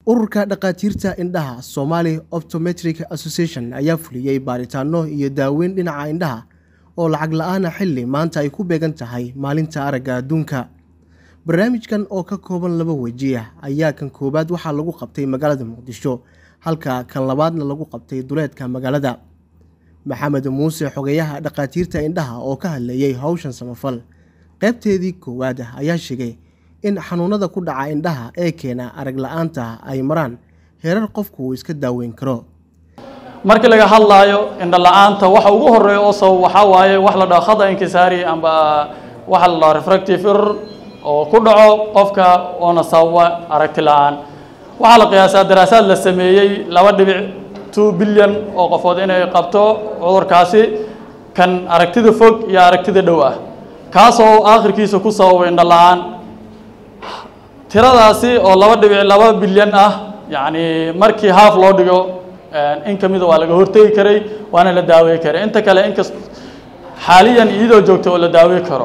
ururka dhakhaatiirta indhaha somali optometric association ayaa fuliyey baaritaano iyo daaweyn dhinaca indhaha oo lacag la-aana xilli maanta ay ku beegan tahay maalinta aragga adduunka barnaamijkan oo ka kooban laba weji ah ayaa kan koowaad waxaa lagu qabtay magaalada muqdisho halka kan labaadna lagu qabtay duleedka magaalada maxamed muuse xogeyaha dhakhaatiirta indhaha oo ka hadleeyey howshan samafal qaybteedii koowaad ah ayaa sheegay in xanuunada ku dhaca indhaha ee keena arag la-aanta ay maraan heerar qofku uu iska daaweyn karo markii laga hadlaayo indho la-aanta waxa ugu horeeya oo sabab waxaa waaye wax la dhaho khada inkisaari amba waxa la dhaho refractive error oo ku dhaco qofka oona sababa aragti la-aan waxaa la qiyaasaa daraasaad la sameeyey laba dhibic two bilyan oo qofood inay qabto cudurkaasi kan aragtida fog iyo aragtida dhow ah kaasoo aakhirkiisa ku sababay indho la-aan tiradaasi oo laba dhibic laba bilyan ah yacni markii haaf loo dhigo in ka mida waa laga hortegi karay waana la daawey karay inta kale inkas xaaliyan iyadoo joogta oo la daawey karo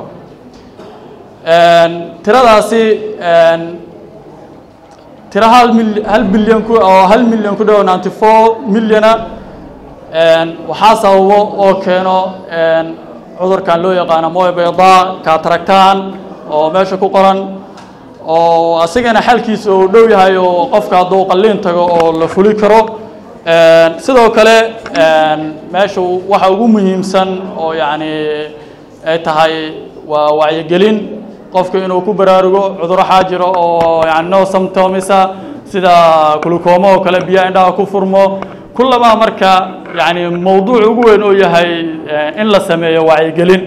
tiradaasi tiro hal mil hal bilyan ku oo hal milyan ku dhow ninety four milyana waxaa sababo oo keeno cudurkan loo yaqaano moy bayda kataragtaan oo meesha ku qoran oo asigana xalkiisa uu dhow yahay oo qofka hadduu qalliin tago oo la fuli karo sidoo kale meesha waxa ugu muhiimsan oo yacni ay tahay waa wacyigelin qofka inuu ku baraarugo cuduro xaajiro oo yani no symptomisa sida glucoma oo kale biyaha indhaha ku furmo kullamaa marka yani mawduuc ugu weyn oo yahay in la sameeyo wacyigelin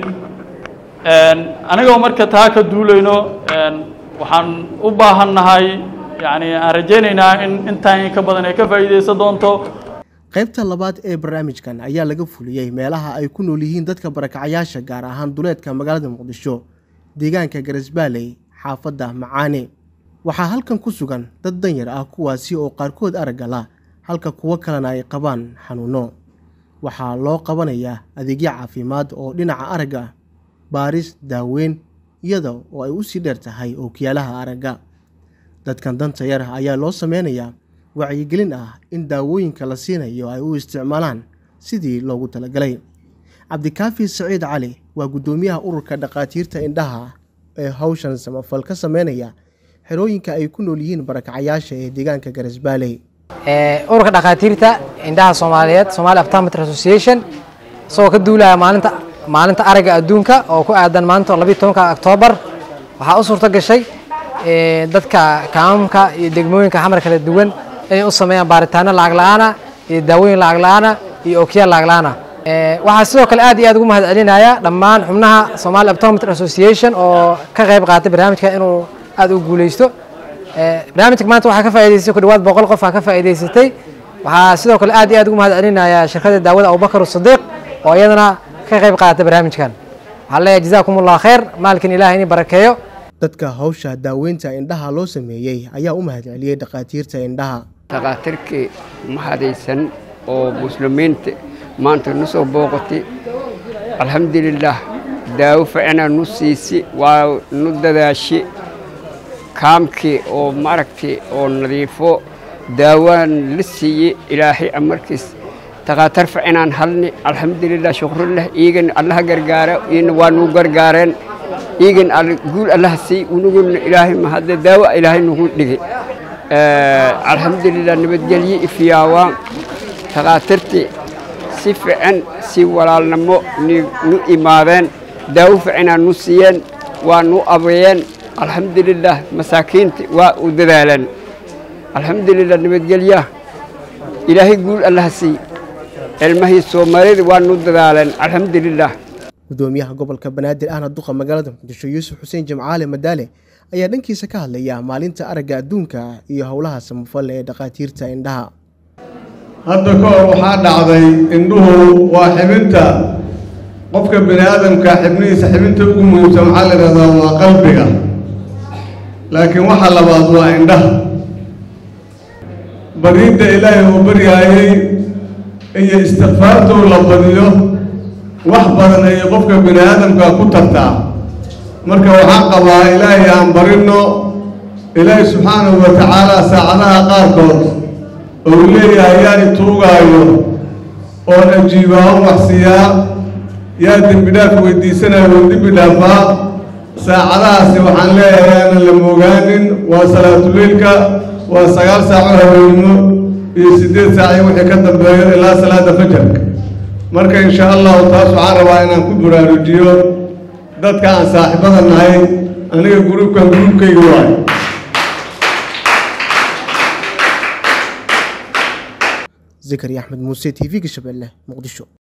anigoo marka taa ka duulayno waxaan u baahannahay yani aan rajaynaynaa in intaan in ka badan ay ka faa'iidaysan doonto qaybta labaad ee barnaamijkan ayaa laga fuliyey meelaha ay ku nool yihiin dadka barakacayaasha gaar ahaan duleedka magaalada muqdisho deegaanka garesbaaley xaafadda macaane waxaa halkan ku sugan dad danyar ah kuwaasi oo qaarkood aragga la halka kuwo kalena ay qabaan xanuuno waxaa loo qabanayaa adeegyo caafimaad oo dhinaca aragga baaris daaweyn iyada oo ay u sii dheer tahay ookiyaalaha aragga dadkan danta yar ayaa loo sameynayaa wacyigelin ah in daawooyinka la siinayo ay u isticmaalaan sidii loogu talagalay cabdikaafi saciid cali waa guddoomiyaha ururka dhakhaatiirta indhaha ee howshan samafal ka sameynaya xerooyinka ay ku nool yihiin barakacayaasha ee deegaanka garesbaaley ururka dhakhaatiirta indhaha soomaaliyeed somali optometry association isagoo ka duulaya maalinta maalinta aragga adduunka oo ku aadan maanta labiyi tobanka oktoobar waxaa u suurto gashay dadka kaamamka iyo degmooyinka xamar kala duwan inay u sameeyaan baaritaano lacag la-aana iyo daawooyin lacag la-aana iyo ookiyaal lacag la-aana waxaa sidoo kale aad iyo aad ugu mahad celinaya dhammaan xubnaha somali optometry association oo ka qayb qaatay barnaamijka inuu aad u guuleysto barnaamijka maanta waxaa ka faa'idaystay ku dhawaad boqol qof aa ka faa'idaysatay waxaa sidoo kale aad iyo aad ugu mahad celinaya shirkadda daawada abubakar sadiiq oo iyadana ka qayb qaatay barnaamijkan waxaan leeyahay jazaakum allah khayr maalkin ilaah ini barakeeyo dadka hawsha daaweynta indhaha loo sameeyey ayaa u mahad celiyey dhakhaatiirta indhaha dhakhaatiirkii mahadaysan oo muslimiinta maanta nu soo booqatay alxamdulilaah daawo ficnaa nu siisi waa nu dadaashi kaamkii oo maaragtay oo nadiifo daawaan la siiyey ilaahay amarkiis takaatar ficinaan halni alxamdulilah shukrulah iigan allaha gargaara ina waa nuu gargaareen iigan guul allaha sii unuguna ilaahay mahadle daawa ilaahay nugu dhigay alxamdulilah nabadgelye ifiyaawaa takaatirtii si fican si walaalnimo nu imaadeen daawo ficinaa nu siiyeen waa nu abayeen alxamdulilah masaakiinti waa u dadaaleen alxamdulilah nabadgelyaha ilaahay guul allaha sii cilmahii soomaalida waa nu dadaaleen alxamdulilah gudoomiyaha gobolka banaadir ahna duqa magaalada muqdisho yuusuf xuseen jimcaale madaale ayaa dhankiisa ka hadlaya maalinta aragga adduunka iyo howlaha samafal ee dhakhaatiirta indhaha hadda ka hor waxaa dhacday indhuhu waa xibinta qofka bini aadamka xibnihiisa xibinta ugu muhiimsan waxaa la yidhahdaa waa qalbiga laakiin waxa labaad waa indhaha bariidda ilaahay uu baryaayey iyo istikfaartuu la badiyo wax badan ayay qofka bini aadamka ku tartaa marka waxaan qabaa ilaahay aan barinno ilaahi subxaanahu wa tacaala saacadaha qaarkood ou leeyahay yaa ituugaayo oon ajiibaa on waxsiiyaa yaa dembi dhaaf weydiisanaya oon dembi dhaafaa saacadahaasi waxaan leeyahay aanan la moogaanin waa salaatuleylka waa sagaal saaco haweenimo iyo siddeed saaci wixii ka dambeeyo ilaa salaada fajarka marka insha allahu taas waxaan rabaa inaan ku buraarujiyo dadka aan saaxiibada nahay aniga gruubkan gruubkayga waayo zakari axmed muuse t v-ga shabeelle muqdisho